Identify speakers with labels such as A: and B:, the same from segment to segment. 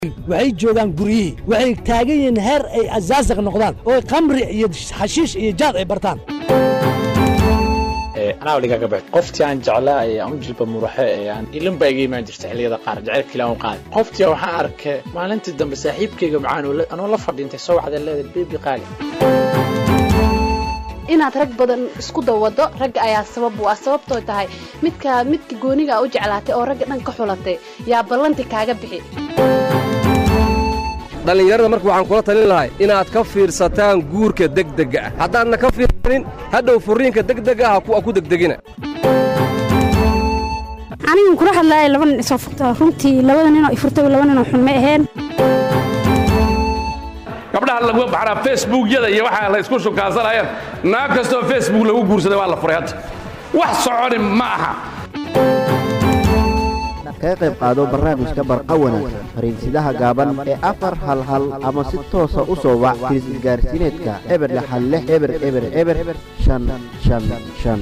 A: waxay joogaan guryihii waxay taagan yihiin heer ay asaasaq noqdaan oo khamri iyo xashiish iyo jaad ay bartaan
B: anaa dhigaga baxd qoftii aan jeclaa ee aan u jilba muraxe ee aan ilinba iga imaan jirta xilliyada qaar jacaylkiila aan u qaaday qoftii waxaan arkay maalintii dambe saaxiibkayga macaan anoo la fadhiintay soo wacda leedahay beebi qaali
C: inaad rag badan isku dawado ragga ayaa sabab u ah sababtoo tahay midka midka gooniga u jeclaatay oo ragga dhan ka xulatay yaa ballanti kaaga bixi
D: dhallinyarada marka waxaan kula talin lahay inaad ka fiirsataan guurka degdega ah haddaadna ka fiirsanin hadhow furriinka degdega ah ha ku degdegina
E: anigan kula hadlaaya laba nin isoo furta runtii labada ninoo ifurtay laba ninoo xun ma aheen
F: gabdhaha lagu baxraa facebookyada iyo waxaa la isku shukaasanayaan naag kastoo facebook lagu guursaday waa la furay hadda wax soconi ma aha
G: kaga qayb qaado barnaamijka barqa wanaagsan fariinsidaha gaaban ee afar hal hal ama si toosa u soo wac firis isgaarsiineedka eber lixal lix eber eber eber shan shan shan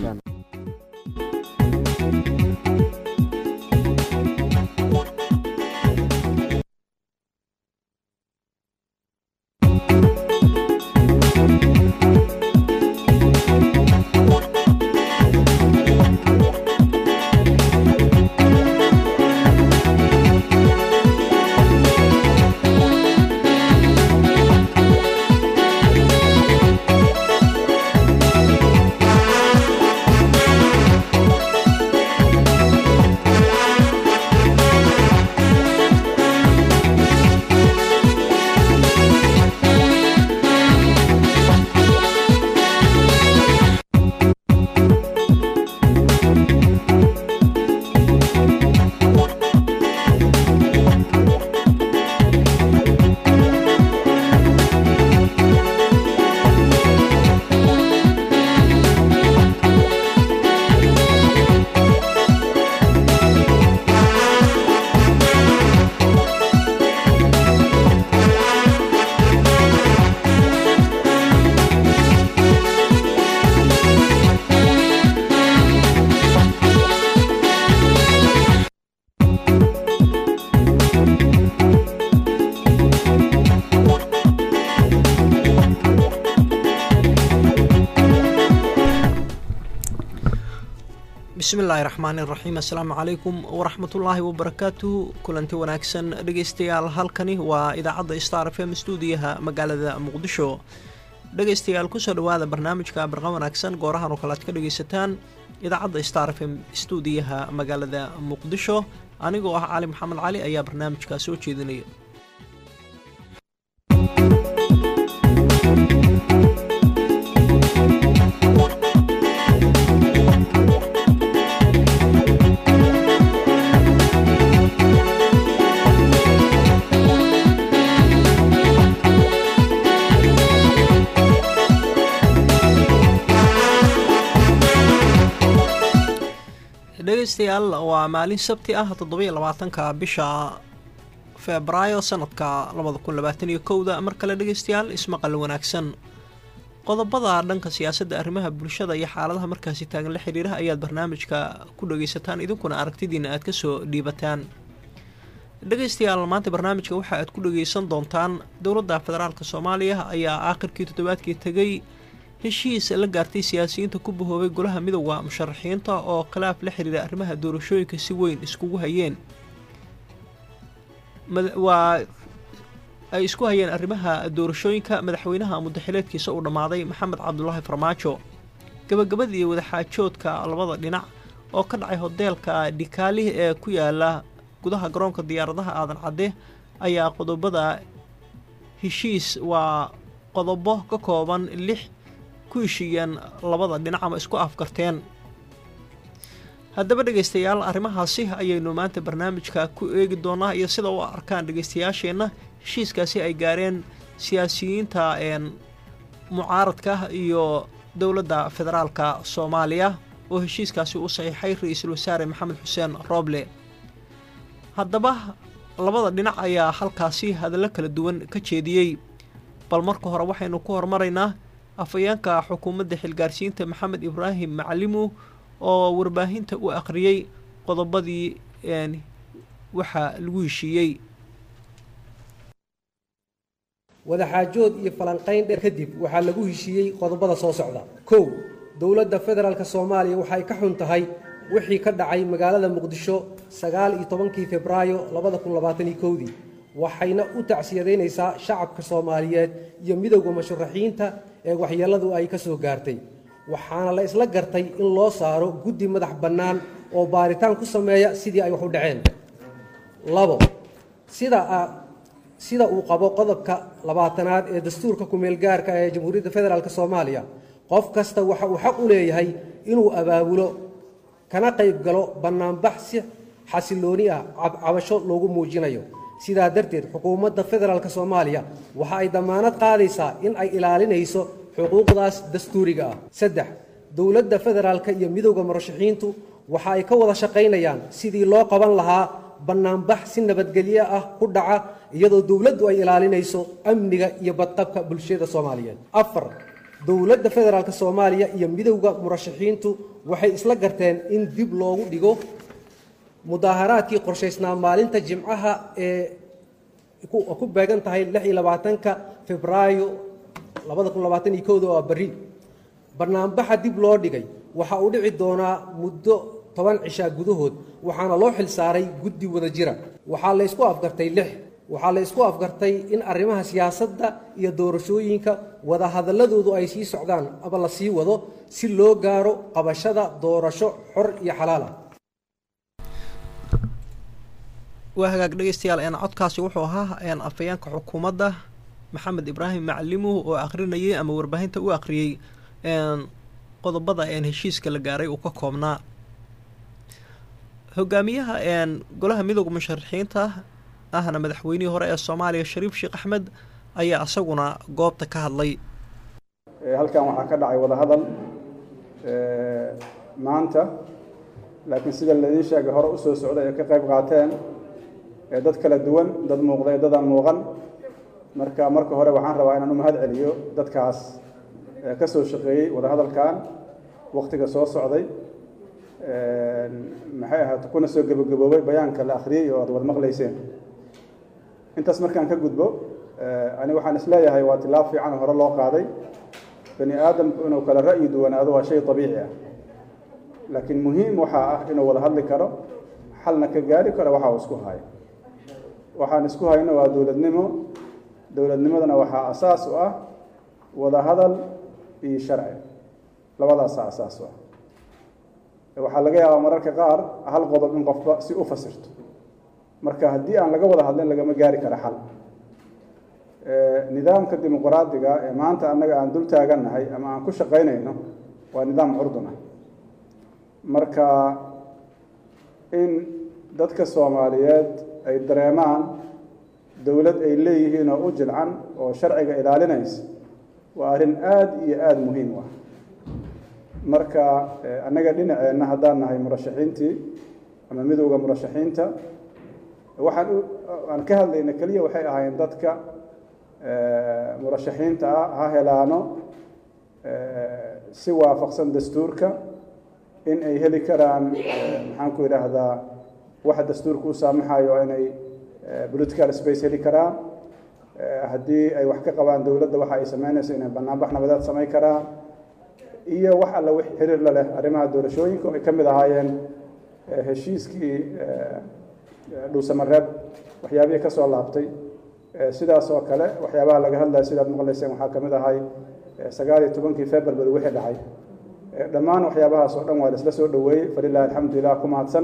H: bismillaahi raxmaani raxiim assalaamu calaykum waraxmatullaahi wabarakaatu kulanti wanaagsan dhegaystayaal halkani waa idaacadda star f m stuudiyaha magaalada muqdisho dhegaystayaal kusoo dhowaada barnaamijka barqa wanaagsan goorahan oo kale aad ka dhegaysataan idaacadda star f m stuudiyaha magaalada muqdisho anigoo ah cali maxamed cali ayaa barnaamijka soo jeedinaya dhegaystayaal waa maalin sabti ah toddobiyo labaatanka bisha febraayo sanadka labada kun labaatan iyo kowda mar kale dhegaystayaal ismaqal wanaagsan qodobada dhanka siyaasadda arrimaha bulshada iyo xaaladaha markaasi taagan la xiriiraha ayaad barnaamijka ku dhagaysataan idinkuna aragtidiina aad kasoo dhiibataan dhegaystayaal maanta barnaamijka waxa aad ku dhagaysan doontaan dowladda federaalk soomaaliya ayaa aakhirkii toddobaadkii tegay heshiis la gaartay siyaasiyiinta ku bahoobay golaha midowda musharaxiinta oo khilaaf la xiriira arrimaha doorashooyinka si weyn iskugu hayeen waa ay isku hayeen arrimaha doorashooyinka madaxweynaha mudaxileedkiisa uu dhammaaday maxamed cabdulaahi farmaajo gabagabadii wadaxaajoodka labada dhinac oo ka dhacay hoteelka dhikaali ee ku yaala gudaha garoonka diyaaradaha aadan cadde ayaa qodobada heshiis waa qodobo ka kooban lix ku heshiiyeen labada dhinac ama isku afgarteen haddaba dhegaystayaal arrimahaasi ayaynu maanta barnaamijka ku eegi doonaa iyo sida u arkaan dhegaystayaasheenna heshiiskaasi ay gaareen siyaasiyiinta mucaaradka iyo dowladda federaalka soomaaliya oo heshiiskaasi u saxiixay ra-iisul wasaare maxamed xuseen rooble haddaba labada dhinac ayaa halkaasi hadallo kala duwan ka jeediyey bal marka hore waxaynu ku hormaraynaa afhayeenka xukuumadda xilgaarsiinta maxamed ibraahim macalimu oo warbaahinta u akhriyey qodobadii waxa lagu heshiiyey
I: wadaxaajood iyo falanqayn dheer kadib waxaa lagu heshiiyey qodobada soo socda kow dowladda federaalk soomaaliya waxay ka xun tahay wixii ka dhacay magaalada muqdisho sagaal iyo tobankii febraayo labada kun labaataniyo kowdii waxayna u tacsiyadaynaysaa shacabka soomaaliyeed iyo midowda musharaxiinta ee waxyeelladu ay ka soo gaartay waxaana la isla gartay in loo saaro guddi madax bannaan oo baaritaan ku sameeya sidii ay wax u dhaceen labo sida sida uu qabo qodobka labaatanaad ee dastuurka ku-meelgaarka ee jamhuuriyadda federaalk soomaaliya qof kasta waxa uu xaq u leeyahay inuu abaabulo kana qayb galo bannaanbax si xasilooni ah cabasho loogu muujinayo sidaa darteed xukuumadda federaalk soomaaliya waxa ay dammaanad qaadaysaa in ay ilaalinayso xuquuqdaas dastuuriga ah saddex dowladda federaalka iyo midowda murashaxiintu waxa ay ka wada shaqaynayaan sidii loo qaban lahaa bannaanbax si nabadgelyo ah ku dhaca iyadoo dowladdu ay ilaalinayso amniga iyo badqabka bulshada soomaaliyeed afar dowladda federaalk soomaaliya iyo midowda murashaxiintu waxay isla garteen in dib loogu dhigo mudaaharaadkii qorshaysnaa maalinta jimcaha ee ku beegan tahay lix iyo labaatanka febraayo labada kun labaatan iyo kowda oo berri bannaanbaxa dib loo dhigay waxa uu dhici doonaa muddo toban cishaa gudahood waxaana loo xil saaray guddi wada jira waxaa la ysku afgartay lix waxaa la ysku afgartay in arrimaha siyaasadda iyo doorashooyinka wadahadalladoodu ay sii socdaan ama la sii wado si loo gaaro qabashada doorasho xor iyo xalaal ah
H: waa hagaag dhegeystayaal een codkaasi wuxuu ahaa een afhayeenka xukuumadda maxamed ibraahim macalimuh oo akhrinayay ama warbaahinta u akhriyey een qodobada een heshiiska la gaaray uu ka koobnaa hogaamiyaha een golaha midooda musharaxiinta ahna madaxweynihii hore ee soomaaliya shariif sheekh axmed ayaa isaguna goobta ka hadlay
J: halkan waxaa ka dhacay wadahadal maanta laakiin sida laidiin sheegay hore usoo socday ee ka qayb qaateen dad kala duwan dad muuqda ee dadaan muuqan marka marka hore waxaan rabaa inaan u mahad celiyo dadkaas ka soo shaqeeyey wadahadalkan waktiga soo socday maxay ahaat kuna soo gebagaboobay bayaanka la akhriyey oo aad wad maqlayseen intaas markaan ka gudbo ani waxaan isleeyahay waa tilaab fiican oo hore loo qaaday bani aadamku inuu kala ra'yi duwanaado waa shay abiici ah laakiin muhiim waxaa ah inuu wada hadli karo xalna ka gaari karo waxa uu isku hayo waxaan isku hayno waa dowladnimo dowladnimadana waxaa asaas u ah wada hadal iyo sharci labadaasaa asaas u ah waxaa laga yaabaa mararka qaar hal qodob in qofba si u fasirto marka haddii aan laga wada hadlin lagama gaari karo xal nidaamka dimuqraadiga ee maanta annaga aan dul taagannahay ama aan ku shaqaynayno waa nidaam curdun ah marka in dadka soomaaliyeed ay dareemaan dowlad ay leeyihiin oo u jilcan oo sharciga ilaalinaysa waa arrin aada iyo aada muhiim u ah marka annaga dhinaceenna haddaan nahay murashaxiintii ama midowda murashaxiinta waxaan aan ka hadlayna keliya waxay ahaayeen dadka murashaxiinta ah ha helaano si waafaqsan dastuurka in ay heli karaan maxaan ku idhaahdaa waxa dastuurka u saamaxayo inay political space heli karaan haddii ay wax ka qabaan dowladda waxa ay sameynayso inay banaanbax nabadeed samayn karaan iyo wax alla wix xiriir la leh arrimaha doorashooyinka oo ay ka mid ahaayeen heshiiskii dhuusamareeb waxyaabihii ka soo laabtay sidaas oo kale waxyaabaha laga hadlaya sidaad maqlayseen waxaa ka mid ahay sagaal iyo tobankii february wixii dhacay dhammaan waxyaabahaas oo dhan waa la isla soo dhoweeyey falilahi alxamdulilah ku mahadsan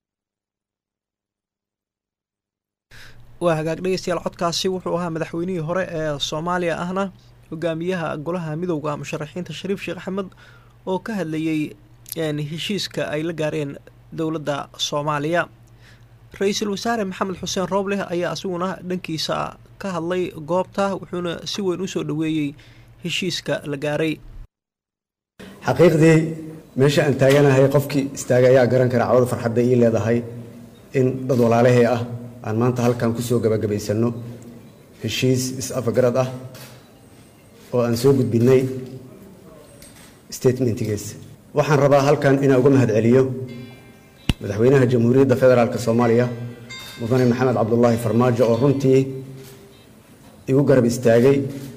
H: waa hagaag dhegeystayaal codkaasi wuxuu ahaa madaxweynihii hore ee soomaaliya ahna hogaamiyaha golaha midowda musharaxiinta shariif sheekh axmed oo ka hadlayey heshiiska ay la gaareen dowladda soomaaliya ra-iisul wasaare maxamed xuseen roobleh ayaa isaguna dhankiisa ka hadlay goobta wuxuuna si weyn usoo dhoweeyey heshiiska la gaaray
K: xaqiiqdii meesha aan taaganahay qofkii istaaga ayaa garan kara cawada farxadda ii leedahay in dad walaalahee ah aan maanta halkan ku soo gabagabaysanno heshiis is-afagarad ah oo aan soo gudbinnay statementigiis waxaan rabaa halkan inaan uga mahad celiyo madaxweynaha jamhuuriyadda federaalk soomaaliya mudane maxamed cabdulaahi farmaajo oo runtii igu garab istaagay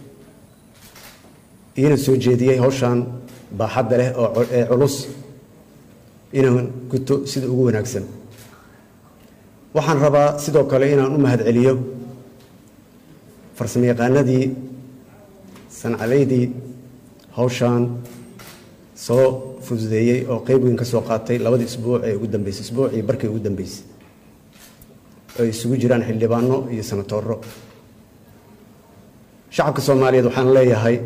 K: iina soo jeediyey hawshaan baaxadda leh oo ee culus inaan guto sida ugu wanaagsan waxaan rabaa sidoo kale inaan u mahadceliyo farsamo yaqaanadii sancadaydii hawshaan soo fududeeyey oo qeyb weyn ka soo qaatay labadii isbuuc ee ugu dambeysay isbuucii barkii ugu dambeysay ay isugu jiraan xildhibaano iyo sanatooro shacabka soomaaliyeed waxaan leeyahay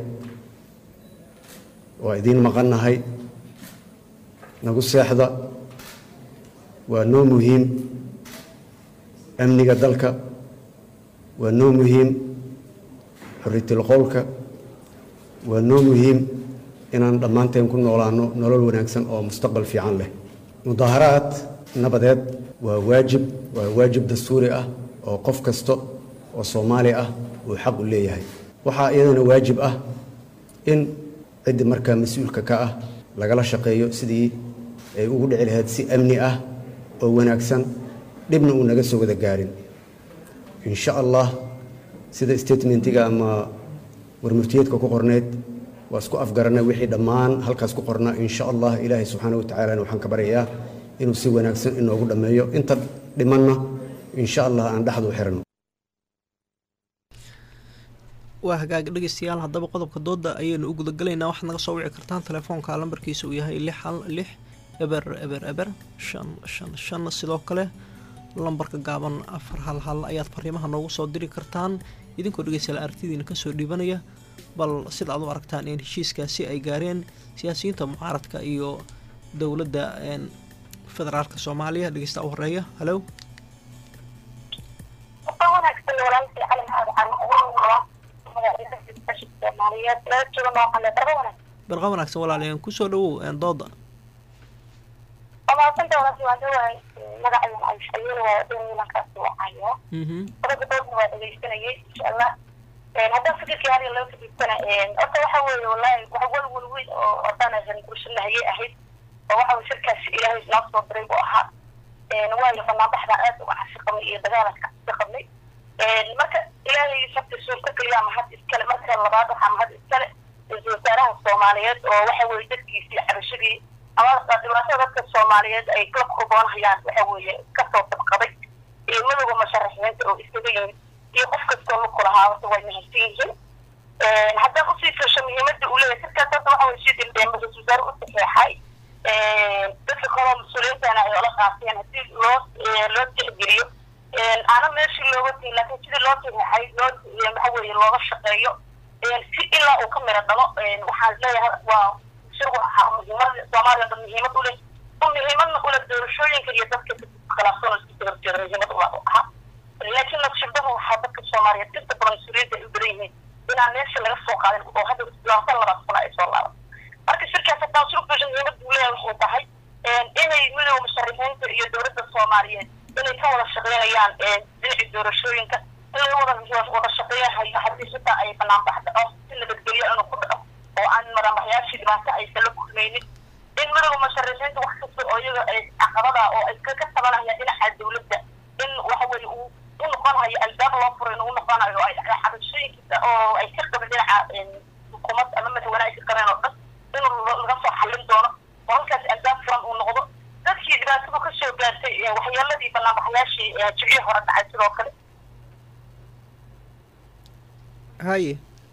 K: waa idiin maqannahay nagu seexda waa noo muhiim amniga dalka waa noo muhiim xuriyatul qowlka waa noo muhiim inaan dhammaanteen ku noolaano nolol wanaagsan oo mustaqbal fiican leh mudaaharaad nabadeed waa waajib waa waajib dastuuri ah oo qof kasta oo soomaali ah uu xaq u leeyahay waxaa iyadana waajib ah in ciddi markaa mas-uulka ka ah lagala shaqeeyo sidii ay ugu dhici lahayd si amni ah oo wanaagsan dhibna uu naga soo wada gaarin insha allah sida statementiga ama warmurtiyeedka ku qorneyd waa isku afgaranay wixii dhammaan halkaas ku qornaa insha allah ilaahay subxaana wa tacaalana waxaan ka baryayaa inuu si wanaagsan inoogu dhammeeyo inta dhimanna insha allah aan dhexdu u xirano
H: waa hagaag dhegeystayaal haddaba qodobka dooda ayaynu u gudagalaynaa waxaad naga soo wici kartaan telefoonka lambarkiisa uu yahay lix hal lix eber eber eber shan shan shan sidoo kale lambarka gaaban afar hal hal ayaad fariimaha noogu soo diri kartaan idinkoo dhegeystayaal aragtidiina kasoo dhiibanaya bal sida aad u aragtaan in heshiiskaasi ay gaareen siyaasiyiinta mucaaradka iyo dowladda federaalka soomaaliya dhegeysta u horeeya halow barqa wanaagsan walaalayan kusoo dhawow dooda
L: haddaan fikirkii hadiga loo fadiistana horta waxa weeye wallahi wax walwal weyn oo odanahan gurshanahayay ahayd oo waxa weye shirkaasi ilaahay noo soo diray buu ahaa waayo banaanbaxda aad uga cabsi qabnay iyo dagaalanka cabsi qabnay marka ilaahay sabta suurta keliya mahad iskale marka labaad waxaa mahad iskale ra-iisul wasaaraha soomaaliyeed oo waxa weye dadkiisii cabashadii ama dhibaatada dadka soomaaliyeed ay la kurboonhayaan waxa weeye kasoo dabqaday iyo madowga musharaxiinta oo isaga yimid iyo qof kastoo luku lahaa horta way mahadsan yihiin haddaan usii fiirsho muhiimadda uu leeyahay sirkaas horta waxa weye sidii ra-iisul wasaare u saxeexay dadka kaloo mas-uuliyiintana ay ola qaateen haddii loo loo tixgeliyo aana meeshii looga tegi laakiin sidii loo saxeexay loo waxa weeye looga shaqeeyo si ilaa uu ka miro dhalo waxaan leeyahay waa shirku ahaa muhiimada soomaaliya dhan muhiimad u leh muhiimadna u leh doorashooyinka iyo dadka khilaafsan oo isku horjeeda muhiimad u ahaa laakiin naqshadaha waxaa dadka soomaaliyeed inta badan mas-uuliyiinta ay u badan yihiin inaan meesha laga soo qaadin oo hadda labaatan labaad sano ay soo laaban marka shirkaas haddaan soo fiirsho muhiimadda uu leeyahay waxay tahay inay midooda musharixiinta iyo dowladda soomaaliyeed inay ka wada shaqeynayaan dhinacii doorashooyinka in laga wada wada shaqeeyahayo haddii xitaa ay banaanbax dhaco si nabadgelyo inuu ku dhaco oo aan madaxyaashii dhibaato aysan la kulmaynin in midooda musharixiinta wax kasta oo iyaga ay caqabada oo ay ka tabanayaan dhinaca dowladda in waxa weeye uu u noqonayo albaab loo furo inuu noqonayo ay xabashooyinkiisa oo ay ka qabin dhinaca xukuumad ama madaxweyne ay ka qabeen oo dhan inuu laga soo xallin doono oo halkaas albaab furan uu noqdo dadkii dhibaatadu ka soo gaartay waxyeeladii banaanbaxyaashii jibcii hore dhacay sidoo kale
H: haye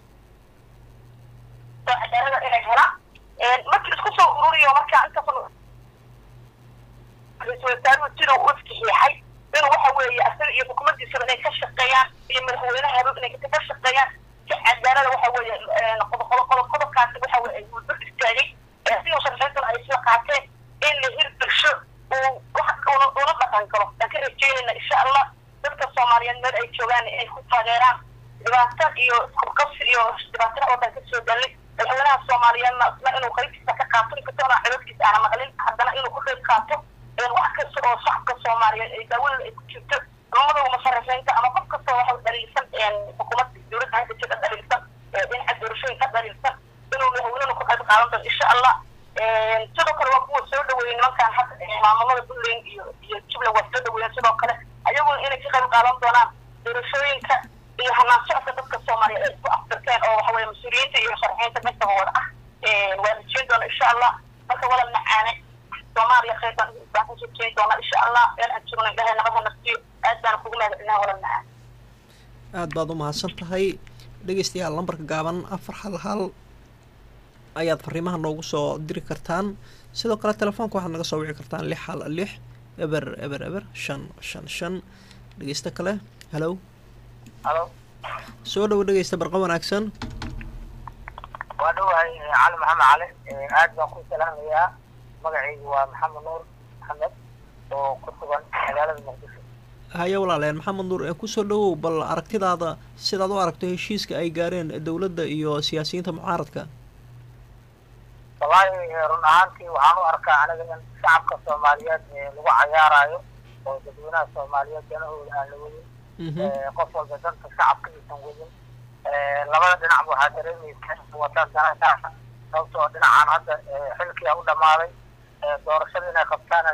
L: cadaalada inay helaan markii isku soo ururiyo markaa intaas ra-iisul wasaaruhu sida uu iskixiixay inuu waxa weeye asaga iyo xukuumaddiisaba inay ka shaqeeyaan iyo madaxweynahaba inay ka shaqeeyaan si cadaalada waxa weeye qodob qodob qodobkaasi waxa weye uu dul istaagay sidii musharaxiintuna ay isla qaateen in la hirgasho uu wax una una dhaqan galo aan ka rajeynayna insha allah dadka soomaaliyeed meel ay joogaan inay ku taageeraan dhibaato iyo isqabqabsi iyo dhibaatada oo dhan ka soo dalay madaxweynaha soomaaliyeedna isna inuu qaybtiisa ka qaato inkastona codadkiisa aana maqlin haddana inuu ka qayb qaato wax kasta oo shacabka soomaaliyeed ay daawada ay ku jirto mamadowga musharaxiinta ama qof kastoo waxa dhaliilsan xukuumadda dowladda hadda jirta dhaliilsan dhinaca doorashooyin ka dhaliilsan inuu madaxweynena ku qayb qaadan doono insha allah sidoo kale waa kuwa soo dhaweeyey nimankan hadda maamulada puntland iyo iyo jubbaland waa soo dhaweeyeen sidoo kale ayaguna inay ka qayb qaadan doonaan doorashooyinka iyo hanaan socodka dadka soomaaliya ay isku aftirteen oo waxa weye mas-uuliyiinta iyo sharxiinta midaba wada ah waa rajeyn doona insha allah marka walal macaane soomaaliya khayr baan baan ka rajeyn doona insha allah meel aan joogno ilahay nabada nafsiyo aad baan kugu mahadcelinaa walal macaan
H: aad baad u mahadsan tahay dhegeystayaal lambarka gaaban afar hal hal ayaad fariimaha noogu soo diri kartaan sidoo kale telefoonka waxaad naga soo wici kartaan lix hal lix eber eber eber shan shan shan dhegeysto kale halow
M: halo
H: soo dhowo dhegeysta barqa wanaagsan
M: waa dhowahay cali maxamed cali aad baan ku salaamayaa magacaygu waa maxamed nuur maxamed oo ku sugan magaalada muqdisho
H: haye walaaleen maxamed nuur ee kusoo dhowow bal aragtidaada sidaad u aragto heshiiska ay gaareen dowladda iyo siyaasiyiinta mucaaradka
M: wallaahi run ahaantii waxaan u arkaa aniga in shacabka soomaaliyeed lagu cayaarayo oo dadweynaha soomaaliyeed danahooda aan la wadin qof walba danta shacabka aysan wadin labada dhinac waxaa dareemaysa wataan danaha sababtoo dhinacaan hadda xilkiia u dhamaaday doorashada inay qabtaan la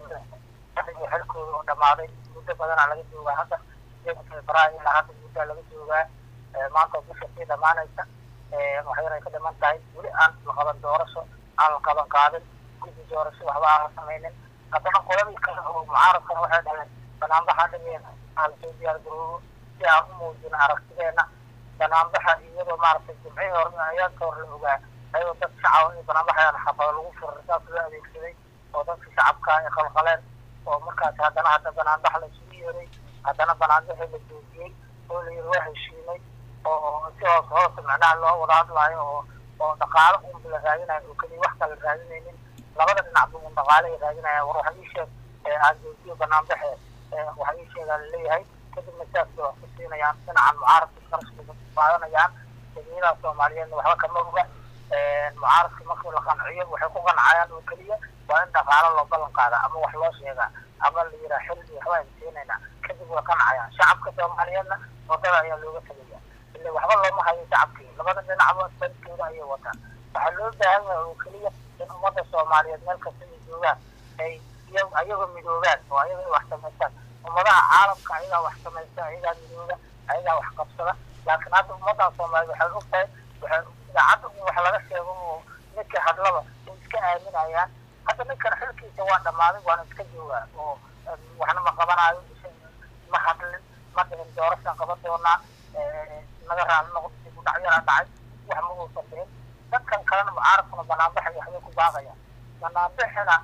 M: rabay xilkooda u dhamaaday muddo badanaa laga joogaa hadda sideeda februaayo ilaa hadda muddaa laga joogaa maanta bisha sii dhamaanaysa waxyar ay ka dhiman tahay weli aan la qaban doorasho aan la qaban qaadin guddi doorasho waxba aan la samaynin haddana qoladii kale oo mucaaradkana waxay dhaheen banaanbaxa dhigeen aan lasoo diyaar garoobo si aan u muujino aragtideena banaanbaxa iyadoo maaragtay jimcihii hore ayaanka hore la ogaa ayadoo dad shacaba in banaanbaxayaan xafado lagu furay saas loo adeegsaday oo dadka shacabka ay qalqaleen oo markaas haddana hadda banaanbax la isugu yeeray haddana banaanbaxii la joojiyey oo la yiri waa heshiinay oo si hoos hoose macnaha loo wada hadlaayo oo oo dhaqaalo unba la raadinayo oo keliya wax kala raadinaynin labada dhinacba un dhaqaale ay raadinayaan war waxa ii sheeg aan joojiyo banaanbaxe waxa ii sheegaa laleeyahay kadibna sidaas bay wax ku siinayaan dhinacan mucaaradka qarashka qaadanayaan dadweynaha soomaaliyeedna waxba kama oga mucaaradka markii la qanciyo waxay ku qancayaan oo keliya waa in dhaqaalo loo ballan qaada ama wax loo sheegaa ama la yiraa xil iyo waxba aynu siinaynaa kadib way qancayaan shacabka soomaaliyeedna wadada ayaa looga tegaya ile waxba looma hayo shacabkii labada dhinacba dalkooda ayay wataan waxaa loo baahan yahay oo keliya in ummadda soomaaliyeed meel kasta ay joogaan ay ayagoo midoobaan oo ayaga ay wax samaystaan ummadaha caalamka ayagaa wax samaysta ayagaa midooba ayagaa wax qabsada laakiin hadda ummadda soomaaliyeed waxay og tahay waxay idaacadda in wax laga sheego oo ninka hadlaba ay iska aaminayaan hadda ninkan xilkiisa waa dhammaaday waana iska joogaa oo waxna ma qabanaayo ma hadlin ma dhihin doorashaan qaban doonaa naga raali noqdo dib u dhacyara dhacay wax ma uusan dhihin dadkan kalena mucaaradkuna banaanbaxay waxbay ku baaqayaan banaanbaxina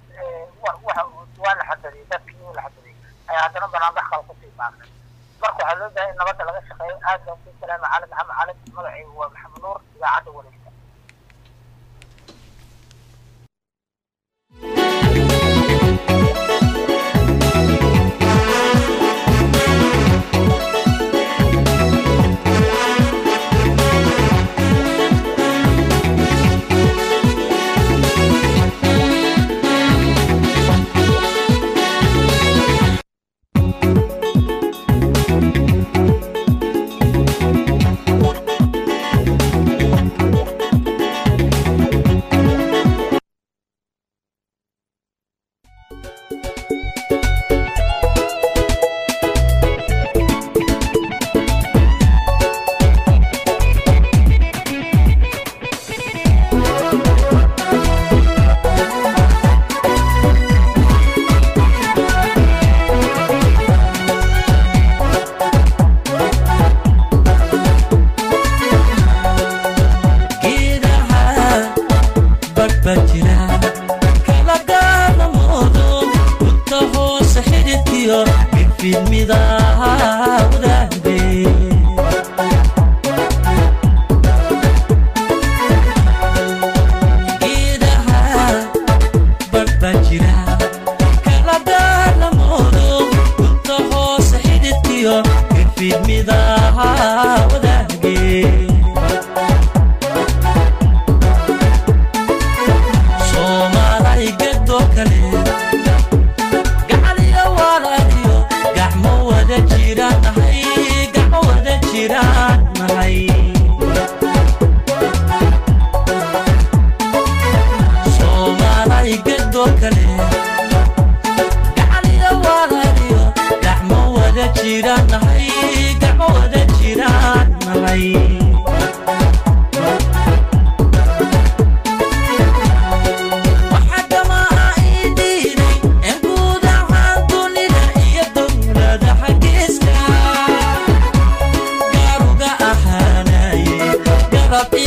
M: waa la xadariyey dadkii wuu la xadariyey ayaa haddana banaanbax kale kusii baaqay marka waxaa loo baahay in nabadda laga shaqeeyo aad baan ku salaama cali maxamed cali magacaygu waa maxamed nuur idaacadda wareegta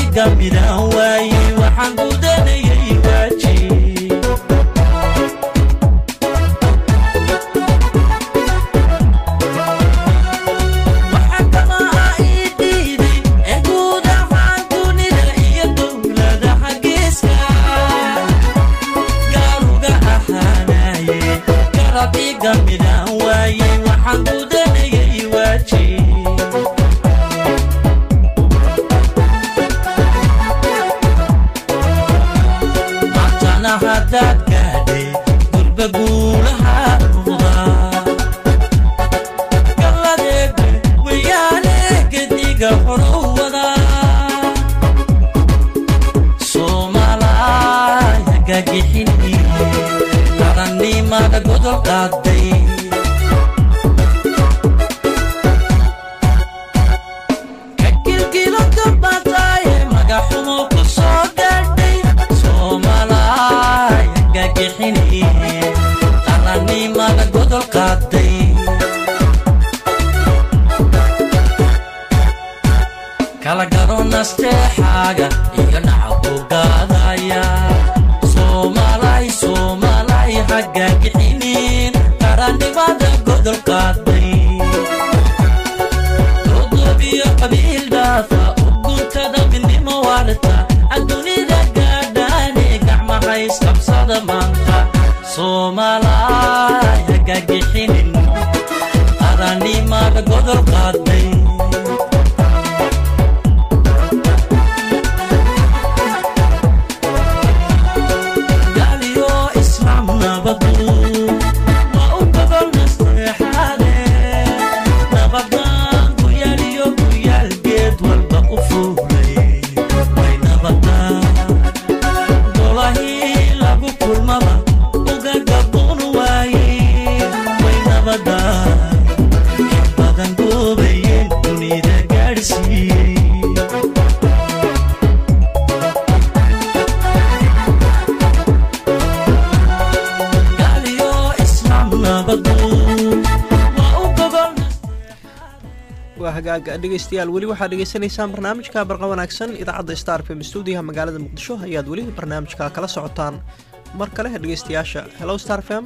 N: iga midaan waayey waxaan gudanayay waajib waxaa kamaha ii diiday ee guud ahaan dunida iyo dowladaha geeska gaaluga ahaanaye garab iga midaan waayey waxaan gudanayay waajib maantana haddaad gaadhay durba guulaha ruda galladeega wayaane gediga horow wada soomaalaya gagixini qarannimada godol qaaday kakilkilo gabadaaye magaxumo ku soo gaadhay soomaalaya gagixini qarannimada godol qaaday kala garo nasteexaaga iyo nacabku gaadaya soomaalay soomaalay hagagixinin qarannimada godol qaaday dodobiyo qabiil dhaafa uguntada midnimo waarta adduunida gaadhaane gacmahays qabsada maanta soomaalay hagagixinin qarannimada godol qaaday galiyo islaam nabadu waa u gogol nasteexaade nabadan ku yaaliyo ku yaal geed walba u fuulay way nabadaan golahii lagu kulmaba uga gaboon waaye way nabadaan in badan goobayeen dunida gaadhsiiyey galiyo islaam nabadu waa u gogol
H: waa hagaaga dhegaystayaal weli waxaad dhegaysanaysaan barnaamijka barqa wanaagsan idaacadda star fm stuudiyaha magaalada muqdisho ayaad weli barnaamijka kala socotaan mar kale dhegaystayaasha hello star fm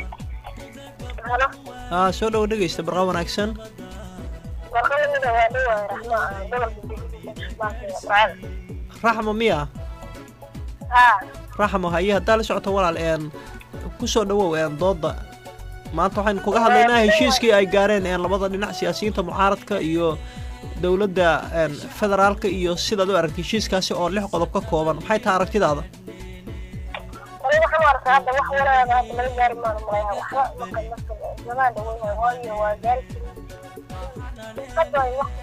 H: aa soo dhowo dhegaysta barqa wanaagsan raxmo miya raxmo haye haddaa la socoto walaal een ku soo dhowow een dooda maanta waxaynu kaga hadlaynaa heshiiskii ay gaareen een labada dhinac siyaasiyiinta mucaaradka iyo dowladda een federaalka iyo sidaad u aragtay heshiiskaasi oo lix qodob ka kooban maxay tahay aragtidaada
L: aniga waxaan u arkaa hadda wax wanaag hadda laga gaari maano malaya waxba maqan marka zamaan dhaweyn waayo waa gaari hadda ay wax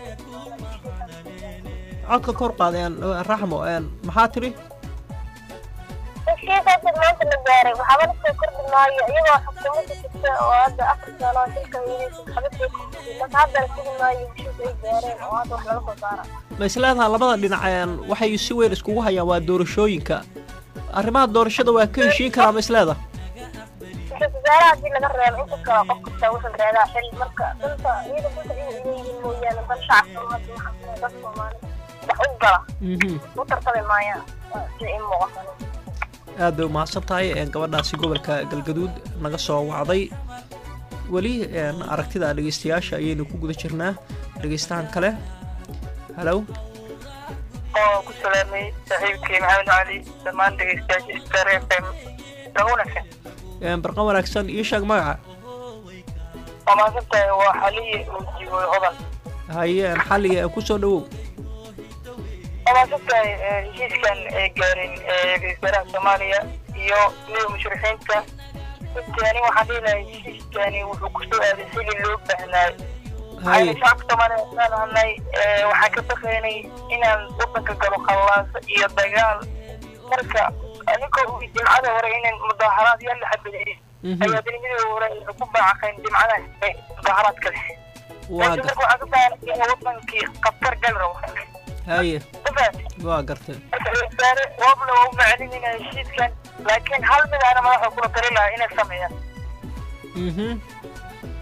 H: codka kor qaadeen raxmo een maxaa tiri
L: heshiis hadda maanta la gaaray waxaaba lasoo kordhi maayo iyagoo xukuumadda jirta oo hadda afar sano shilka weynaysa waxba soo kordhiyay marka hadda la sugi maayo heshiis ay gaareen oo hadda wax laga soo saara
H: ma isleedaha labada dhinac een waxay si weyn iskugu hayaan waa doorashooyinka arrimaha doorashada waa ka heshiin karaa ma isleedaha
L: ra-iisul wasaaraha haddii laga reebo inta kale qof kasta wuxuu reedaa xil marka danta iyada danta iyaga ileeyihiin mooyaane dan shacabka hadda waxaa dad soomaali wax u gala u tartami maayaan si i muuqato
H: aad bay umahadsan tahay een gabadhaasi gobolka galgaduud naga soo wacday weli een aragtida dhegaystayaasha ayaynu ku guda jirnaa dhegaystahan kale halow
O: oo ku salaamay saaxiibkii maxamed cali dhammaan dhegeystayaasha star f m lagu wanaagsan
H: een barqa wanaagsan ii sheeg magaca
O: waa mahadsantahay waa xaliye oo jigoy hodan
H: haye een xalliga ee ku soo dhowow
O: waa mahadsantahay heshiiskan ay gaareen ra-isul wasaaraha soomaaliya iyo midowda mushrixiinta runtii ani waxaan dhihi lahay heshiiskani wuxuu kusoo aaday xilli loo baahnaayo
H: haye
O: waxayna shacabka soomaaliya islaan ahnay waxaan ka baqaynay inaan wadanka galo khallaaso iyo dagaal marka aninkoo jimcada hore inaan mudaaharaad yaa la xabadeeyey ayaa dinimadii hore ay ku baacaqeen jimcada mudaaharaad kale
H: waa
O: laakiin
H: gar
O: marka waxaan ka baahnay in wadankii khatar gal rabo
H: haye
O: mafahat
H: waa gartay
O: marka wasaare waabla waa u macalinayna heshiiskan laakiin hal mid aana madaxa kula tali lahaa inay sameeyaan
H: mhm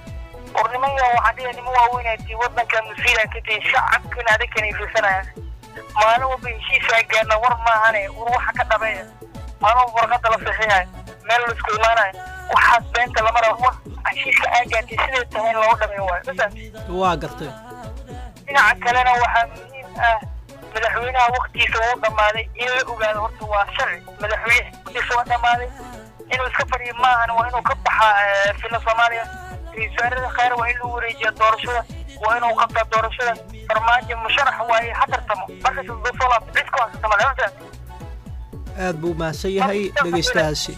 O: ornimayo waxaan dhihi nima waaweynaatii wadanka musiida ka tihi shacabkina adinkana fiirsanayaan maalin walba heshiisaa gaarna war maahane war waxa ka dhabeeya maalin walba warqada la saxiixayo meel la isku imaanayo waxaas beenta lama rabo war heshiiska aa gaartay siday tahay in looga dhameeyo waayo masalan
H: waa gartay
O: dhinaca kalena waxaa muhiim ah madaxweynaha waktigiisa uu dhammaaday in la ogaado horta waa sharci madaxweyne waktigiisa waa dhammaaday inuu iska fadhiyo maahan waa inuu ka baxaa fila soomaaliya ra-iisul wasaarada khayr waa in lagu wareejiya doorashada waa inuu qabtaa doorashada farmaajo musharax waaye ha tartamo markas soo soo laabto cid ku haysata male masalan
H: aad buu mahadsan yahay dhegaystahaasi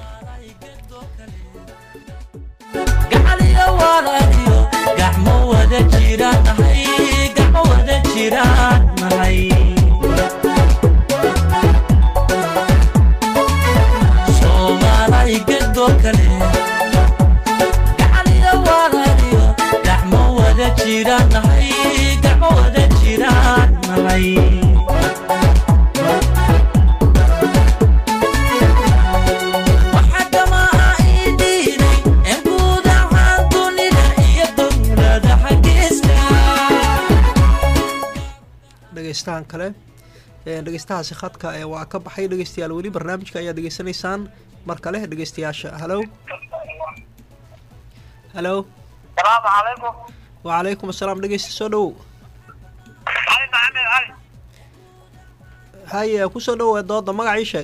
N: gacaliyo walaaliyo gacmo wada jiraan nahay gacmo wada jiraan nahay soomaalay gedoo kale gacaliyo walaaliyo gacmo wada jiraan nahay gacmo wada jiraan nahay
H: dhegaystahan kale dhegaystahaasi khadka ee waa ka baxay dhegaystayaal weli barnaamijka ayaa degeysanaysaan mar kale dhegaystayaasha halow halow
O: salaamu calaykum
H: wacalaykum asalaam dhegaysta soo dhowow
O: cali maxamed cali
H: haye kusoo dhowow dooda magacii sheeg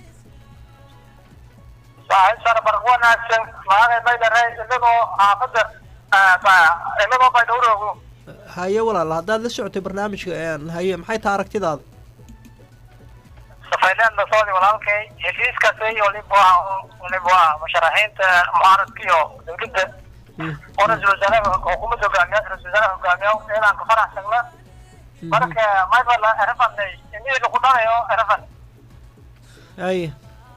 O: saaxiib sare barq wanaagsan magacay baydare inagoo xaafadda inagoo baydhowroogo
H: haye walaal haddaad la socotay barnaamijka haye maxay taha aragtidaada
O: safayleen dasoodi walaalkay heshiiskaasi waliba waliba musharaxiinta mucaaradka iyo dowladda oo ra-iisul wasaaraha xukuumadda hogaamiya ra-isul wasaaraha hogaamiya inaan ka faraxsagna marka maybala erafanay imiga ku dhanayo erafan
H: haye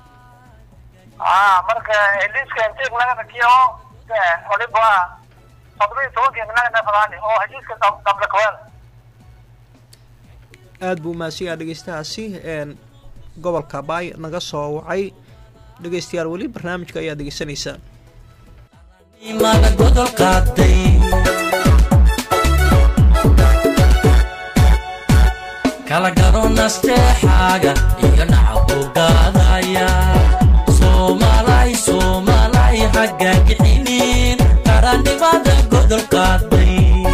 O: ah marka heliiska intiig laga rakiyo waliba toddobiyo tobankii naga neefadaani oo heshiiska dable kawada
H: aad buu mahadsan yaha dhegaystahaasi gobolka baay naga soo wacay dhegaystayaal weli barnaamijka ayaa degeysanaysaan
N: imaga godol qaaday kala garo nasteexaaga iyo nacabku gaadaya soomaalay soomaalay hagga gixinin qarannimada godol qaaday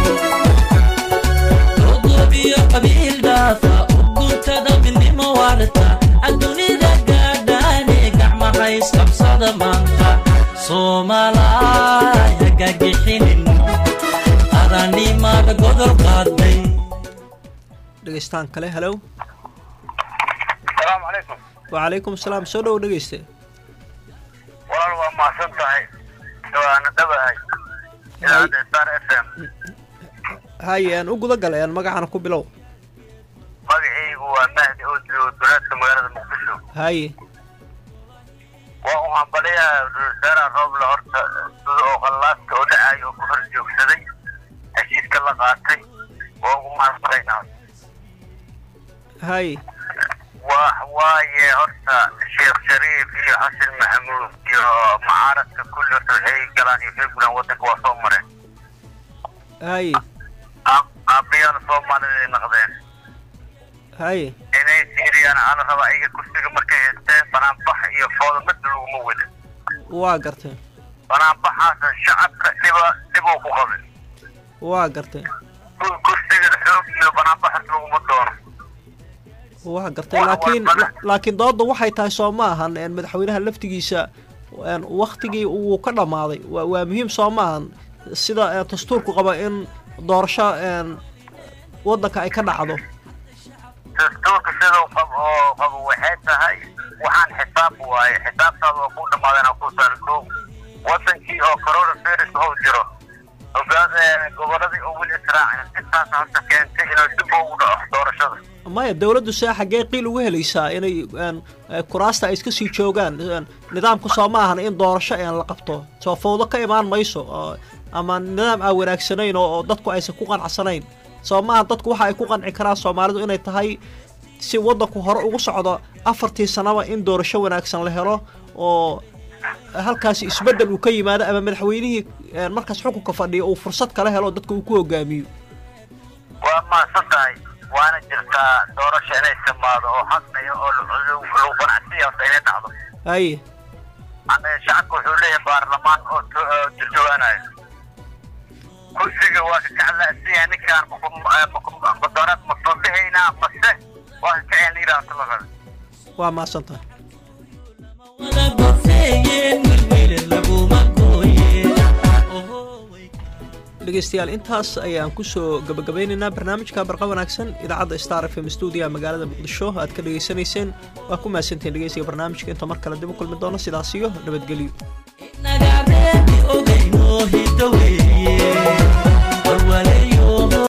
N: dodobiyo qabiil dhaafa uguntada midnimo waarta adduunida gaadhaane gacmahays qabsada maanta soomaalay hagga gixinin qarannimada godol qaaday
H: dhegaystaan kale halow
O: salaamu calaykum
H: wacalaykum asalaam soo dhowo dhegayste
O: walaal waa mahadsan tahay waana dhabahay idaacadda star f m
H: haye aan u guda galay aan magacana ku bilow
O: magacaygu waa mahdi oo joogo duleedka magaalada muqdisho
H: haye
O: waa u hambaliyaa ra-iisul rooble horta sida oo khallaaska oo dhacayo oo ku hor joogsaday heshiiska la qaatay waa ugu mahadnaqaynaa
H: haye
O: waa waaye horta sheekh shariif iyo xasan maxamuud iyo mucaaradka kulli horta waxay galaan iyo waxay gulaan waddanka waa soo mareen
H: haye
O: aabbayaal soomaaliday naqdeen
H: haye
O: inay siiriyaan ala raba ayaga kursiga markay haysteen banaanbax iyo fooda midna laguma wadin
H: waa gartay
O: banaanbaxaasa shacabka dhiba dhib uu ku qabay
H: waa gartay
O: kursiga xoog iyo banaanbaxas laguma doono
H: waa gartay laakiin laakiin doodda waxay tahay soo ma ahan madaxweynaha laftigiisa waktigii uu ka dhammaaday waa waa muhiim soo ma ahan sida dastuurku qaba in doorasho waddanka ay ka dhacdo
O: dastuurka sidau qabo oo qabo waxay tahay waxaan xisaab waaye xisaabtaada oo ku dhammaadeen oo ku saal kow waddankii oo corona virus ou jiro ogaad goboladii oo weli israacin intaas horta keentay inuu dib ugu dhaco doorashada
H: maya dowladdu see xaggee qiil ugu helaysaa inay kuraasta ay iska sii joogaan nidaamka soo ma ahan in doorasho aan la qabto soo fawdo ka imaan mayso ama nidaam aan wanaagsanayn oo dadku aysan ku qanacsanayn soo maaha dadku waxa ay ku qanci karaan soomaalidu inay tahay si waddanku hore ugu socdo afartii sanaba in doorasho wanaagsan la helo oo halkaasi isbeddel uu ka yimaado ama madaxweynihii markaas xukunka fadhiya uu fursad kala helo dadka uu ku hogaamiyo
O: waa mahadsan tahay
P: waana jirtaa doorasho inay timaado oo xaqnaya oo lagu qanacsiya horta inay dhacdo
H: haye
P: shacabka wuxuu leeyahay baarlamaan oo turjawaanayo kursiga waa ka kaclasiya ninkaan mudanaad ma soobihaynaa mase waa ka kaceen liiraa horta la raba
H: waa mahadsantaha dhegeystayaal intaas ayaan kusoo gabagabeynaynaa barnaamijka barqa wanaagsan idaacadda star f m stuudiga magaalada muqdisho aad ka dhegaysanayseen waa ku mahadsantihiin dhegeysiga barnaamijka inta mar kale dib u kulmi doono sidaas iyo nabadgelyo
N: nagareebi ogeyno hiddo weeye